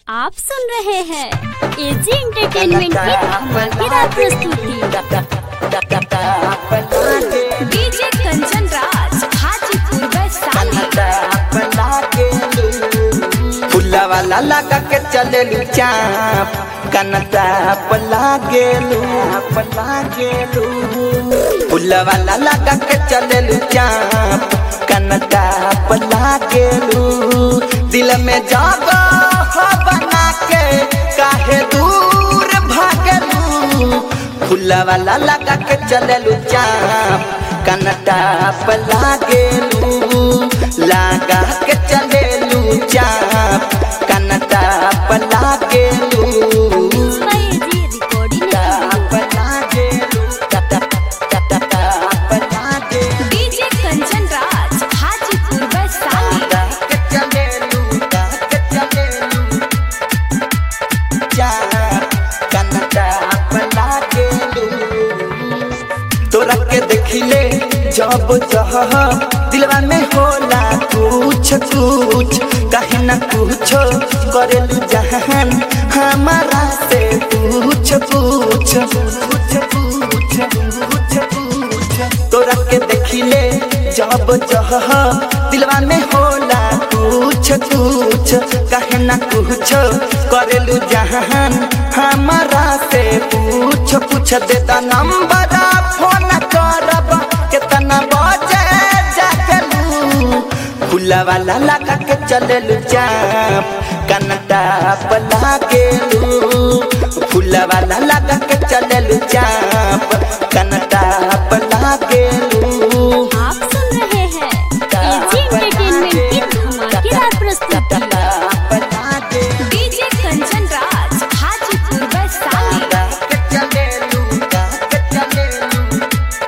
आप सुन रहे हैं एजी एंटरटेनमेंट की धमाकेदार प्रस्तुति डीजे कंचन राज हाजीपुर वैशाली फुला वाला लगा के चले चाप कनता पला गेलू पला गेलू फुला वाला लगा के चले चाप कनता पला गेलू दिल में जागो हो बना के काहे दूर भागलू फुला वाला लगा के चले चाप कनता पला गेलू लगा के चलेलू चाप कनता पला गेलू एजी रिकॉर्डिंग पला गेलू पला गेलू डीजे कंचन राज हाजीपुर वैशाली के चलेलू के चलेलू चाप कनता पला गेलू तोरा के देखिले जब जह दिलवा में होला कुछ कुछ कहीं ना कुछ करेलू जहान हमारा से पूछ पूछ पूछ पूछ पूछ पूछ तोरा के देखिले जब जह दिलवा में होला कुछ कुछ कहीं ना कुछ करेलू जहान हमारा से पूछ पूछ देता नंबर फोन करब कितना बजे जागलू फुला वाला लगा के चललू चाप कनता पला गेलू फुला वाला लगा के चललू चाप कनता पला गेलू आप सुन रहे हैं एजी एंटरटेनमेंट की धमाकेदार प्रस्तुति पला गेलू डीजे कंचन राज हाजीपुर वैशाली के चलेलू के चलेलू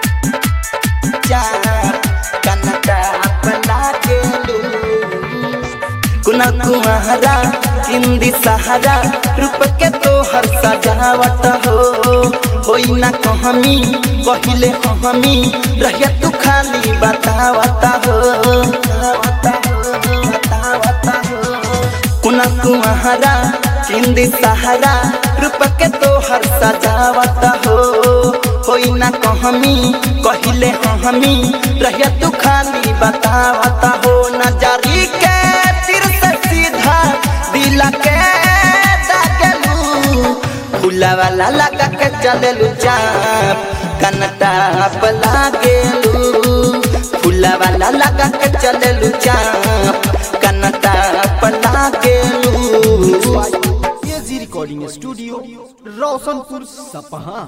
चाप कनता पला गेलू कुना कुमारा हिंदी सहारा रूप के तोहर सजावट हो होई ना कहमी पहिले हमी रहिया तू खाली बतावता हो बतावता हो बतावता हो कुना कुमारा हिंदी सहारा रूप के तोहर सजावत हो होई ना कहमी कहिले हमी रहिया तू खाली बतावत हो नजरी के तीर से सीधा दिल के दागलू फूला वाला लगा के चललू चाप कनता पला गेलू फूला वाला लगा के चललू चाप कनता पला गेलू एजी रिकॉर्डिंग स्टूडियो रोशनपुर सपहा